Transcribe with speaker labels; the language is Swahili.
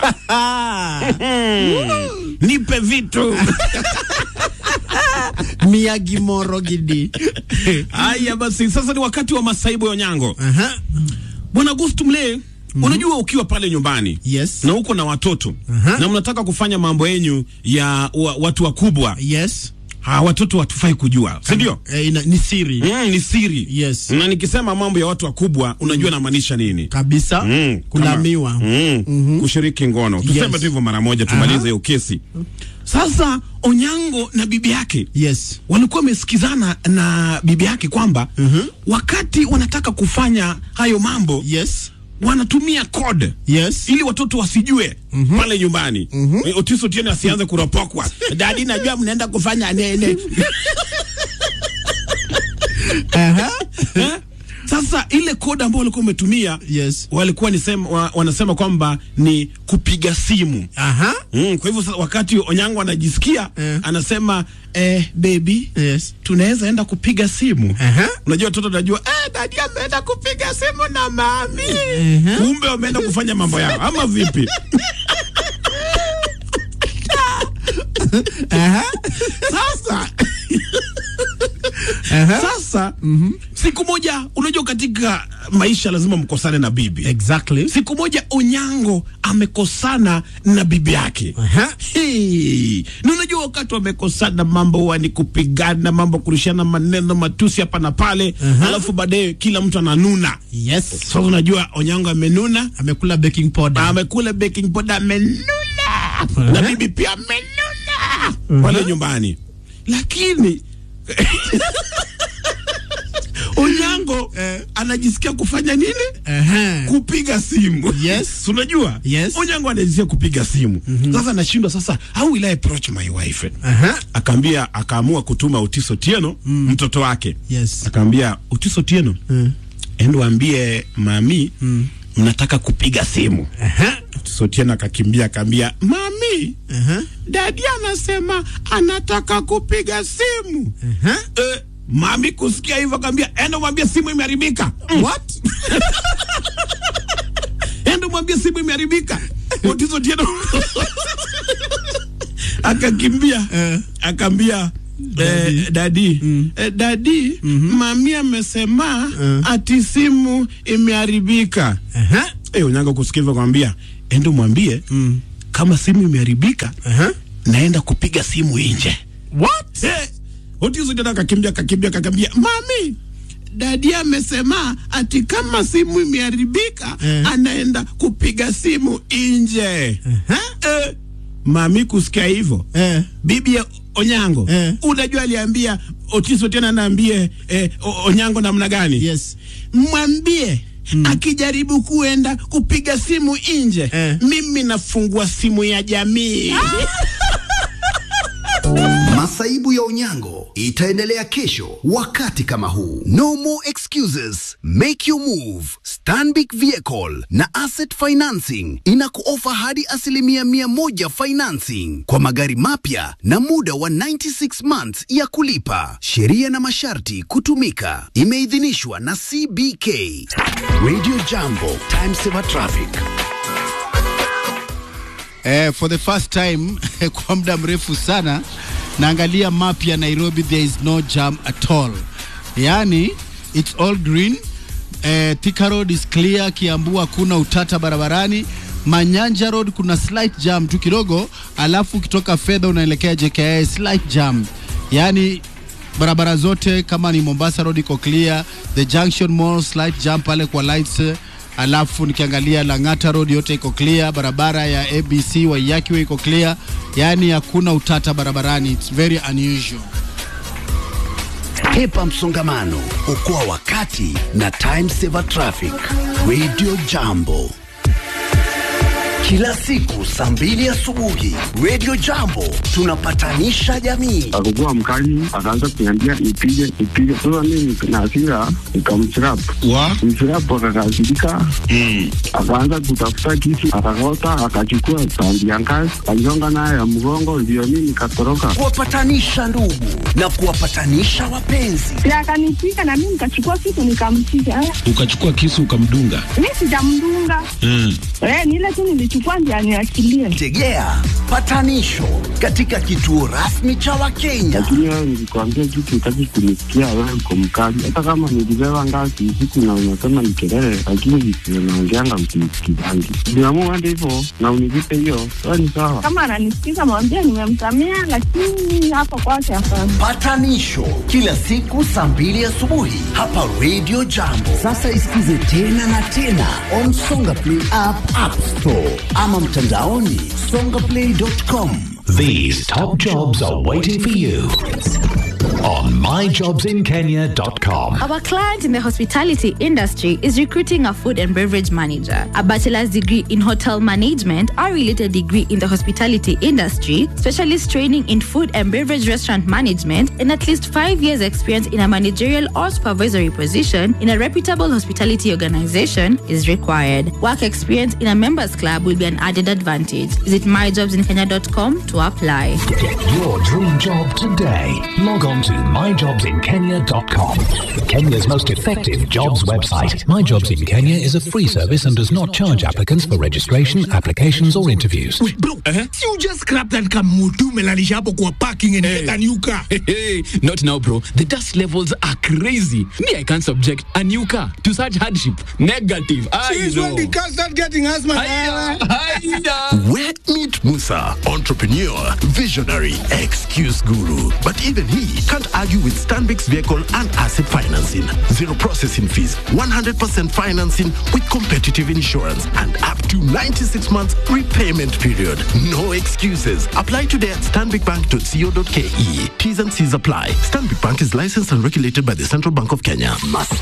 Speaker 1: nipe vitu
Speaker 2: Miyagi Moro Gidi.
Speaker 1: haya. Basi sasa ni wakati wa masaibu ya Onyango.
Speaker 2: Aha.
Speaker 1: Bwana Gustu Mlee, unajua ukiwa pale nyumbani
Speaker 2: Yes.
Speaker 1: na uko na watoto
Speaker 2: Aha.
Speaker 1: na mnataka kufanya mambo yenyu ya wa, watu wakubwa
Speaker 2: Yes.
Speaker 1: ha, watoto hatufai kujua, si ndio?
Speaker 2: Eh, ina- ni siri
Speaker 1: Mm, ni siri
Speaker 2: Yes.
Speaker 1: na nikisema mambo ya watu wakubwa unajua namaanisha nini?
Speaker 2: kabisa.
Speaker 1: Mm,
Speaker 2: Kulamiwa.
Speaker 1: kama- mm, kushiriki ngono tuseme
Speaker 2: Yes.
Speaker 1: tu hivyo mara moja tumalize hiyo kesi. Sasa Onyango na bibi yake
Speaker 2: Yes.
Speaker 1: walikuwa wamesikizana na bibi yake kwamba wakati wanataka kufanya hayo mambo
Speaker 2: Yes.
Speaker 1: wanatumia code
Speaker 2: Yes.
Speaker 1: ili watoto wasijue pale nyumbani. Eh, Otiso Otieno asianze kuropokwa, dadi, najua mnaenda kufanya nene
Speaker 2: Aha.
Speaker 1: Eh? Sasa ile code ambayo walikuwa wametumia
Speaker 2: Yes.
Speaker 1: walikuwa nisema, wa, wanasema kwamba ni kupiga simu
Speaker 2: Aha.
Speaker 1: mm, kwa hivyo sasa wakati Onyango anajisikia
Speaker 2: Eh.
Speaker 1: anasema eh, baby
Speaker 2: Yes.
Speaker 1: tunaweza enda kupiga simu
Speaker 2: Aha.
Speaker 1: unajua watoto najua eh, dadi ameenda kupiga simu na mami
Speaker 2: Mhm.
Speaker 1: kumbe wameenda kufanya mambo yao ama vipi
Speaker 2: Aha.
Speaker 1: sasa
Speaker 2: Aha.
Speaker 1: sasa siku moja unajua katika maisha lazima mkosane na bibi
Speaker 2: Exactly.
Speaker 1: siku moja Onyango amekosana na bibi yake
Speaker 2: Aha.
Speaker 1: Hey, na unajua wakati wamekosana mambo huwa ni kupigana, mambo kurushiana maneno matusi hapa na pale, alafu baadaye kila mtu ananuna.
Speaker 2: Yes.
Speaker 1: Sasa unajua Onyango amenuna,
Speaker 2: Amekula baking powder.
Speaker 1: amekula baking powder, amenuna na bibi pia amenuna pale nyumbani, lakini Onyango
Speaker 2: Eh.
Speaker 1: anajisikia kufanya nini?
Speaker 2: Aha.
Speaker 1: kupiga simu.
Speaker 2: Yes.
Speaker 1: Si unajua?
Speaker 2: Yes.
Speaker 1: Onyango anajisikia kupiga simu. Sasa anashindwa sasa, how will I approach my wife?
Speaker 2: Aha.
Speaker 1: Akaambia akaamua kutuma Otiso Tieno mtoto wake.
Speaker 2: Yes.
Speaker 1: Akaambia Otiso Tieno,
Speaker 2: Mm.
Speaker 1: endo waambie mami mnataka kupiga simu.
Speaker 2: Aha.
Speaker 1: Otiso Tieno akakimbia akaambia mami,
Speaker 2: Aha.
Speaker 1: dadi anasema anataka kupiga simu.
Speaker 2: Aha.
Speaker 1: Eh, mami kusikia hivyo akaambia enda mwambie simu imeharibika.
Speaker 2: What?
Speaker 1: enda mwambie simu imeharibika. Otiso Tieno akakimbia
Speaker 2: Eh.
Speaker 1: akaambia Eh, dadi eh, dadi mami amesema ati simu imeharibika.
Speaker 2: Aha.
Speaker 1: Eh, Onyango kusikia hivyo akamwambia enda mwambie kama simu imeharibika
Speaker 2: Aha.
Speaker 1: naenda kupiga simu nje.
Speaker 2: What?
Speaker 1: Eh, Otiso tena akakimbia akakimbia akakimbia, mami dadi amesema ati kama simu imeharibika
Speaker 2: Eh.
Speaker 1: anaenda kupiga simu nje.
Speaker 2: Aha.
Speaker 1: Eh, mami kusikia hivyo
Speaker 2: Eh.
Speaker 1: bibi ya Onyango
Speaker 2: Eh.
Speaker 1: unajua aliambia Otiso tena naambie eh, O- Onyango namna gani?
Speaker 2: Yes.
Speaker 1: Mwambie akijaribu kuenda kupiga simu nje
Speaker 2: Eh.
Speaker 1: mimi nafungua simu ya jamii.
Speaker 3: Masaibu ya Onyango itaendelea kesho wakati kama huu. No more excuses. Make your move. Stanbic Vehicle na Asset Financing inakuofa hadi asilimia mia moja financing kwa magari mapya na muda wa 96 months ya kulipa. Sheria na masharti kutumika. Imeidhinishwa na CBK. Radio Jambo. Time saver traffic.
Speaker 2: Eh, for the first time kwa muda mrefu sana naangalia map ya Nairobi, there is no jam at all, yaani it's all green. Eh, Thika Road is clear, Kiambu hakuna utata barabarani. Manyanja Road kuna slight jam tu kidogo, alafu ukitoka fedha unaelekea JKIA slight jam, yaani barabara zote kama ni Mombasa Road iko clear, the Junction Mall slight jam pale kwa lights alafu nikiangalia Lang'ata Road yote iko clear, barabara ya ABC Waiyaki iko clear, yaani hakuna utata barabarani, it's very unusual.
Speaker 3: Hepa msongamano, okoa wakati na time saver traffic. Radio Jambo, kila siku saa mbili asubuhi. Radio Jambo tunapatanisha jamii.
Speaker 4: akakuwa mkali, akaanza kuniambia nipige nipige. Sasa mimi na hasira nikamchirap
Speaker 1: wa
Speaker 4: mchirap, akakasirika akaanza kutafuta kisu, akakota, akachukua tandi ya ngazi, aligonga nayo ya mgongo, ndio mimi nikatoroka.
Speaker 3: Kuwapatanisha ndugu na kuwapatanisha wapenzi.
Speaker 5: na akanipiga na mimi nikachukua kitu nikampiga. Eh,
Speaker 1: ukachukua kisu ukamdunga.
Speaker 5: Mi sijamdunga
Speaker 1: Mm.
Speaker 5: eh, ni ile tu nilichukua anachukua ndio aniachilie.
Speaker 3: Tegea patanisho katika kituo rasmi cha Wakenya.
Speaker 4: lakini wewe nilikwambia kitu utaki kunisikia, wewe uko mkali. Hata kama nilibeba ngazi usiku na unasema ni kelele, lakini visivyo naongeanga msinisikizangi. Niamua hadi hivyo na univipe hiyo, wewe ni sawa.
Speaker 5: Kama ananisikiza mwambie nimemsamea, lakini hapa kwake hapana.
Speaker 3: Patanisho kila siku saa mbili asubuhi hapa Radio Jambo. Sasa isikize tena na tena on Songa Play app, App Store ama mtandaoni songaplay.com.
Speaker 6: These top jobs are waiting for you on myjobsinkenya.com.
Speaker 7: Our client in the hospitality industry is recruiting a food and beverage manager, a bachelor's degree in hotel management, or related degree in the hospitality industry, specialist training in food and beverage restaurant management, and at least five years' experience in a managerial or supervisory position in a reputable hospitality organization is required. Work experience in a members club will be an added advantage. Visit myjobsinkenya.com to apply.
Speaker 6: Get your dream job today. Log on to myjobsinkenya.com. Kenya's most effective jobs website.
Speaker 8: My Jobs in Kenya is a free service and does not charge applicants for registration, applications, or interviews.
Speaker 9: Wait, bro, si you just scrap that kamutu melalisha hapo kwa parking and get a new car.
Speaker 10: Hey, not now, bro. The dust levels are crazy. Me, I can't subject a new car to such hardship. Negative. I
Speaker 9: Since when the car start getting asthma?
Speaker 10: Aya, aya.
Speaker 11: Where meet Musa, entrepreneur, visionary, excuse guru. But even he can't argue with Stanbic's vehicle and asset financing. Zero processing fees, 100% financing with competitive insurance, and up to 96 months repayment period. No excuses. Apply today at stanbicbank.co.ke. T's and C's apply. Stanbic Bank is licensed and regulated by the Central Bank of Kenya.
Speaker 3: Must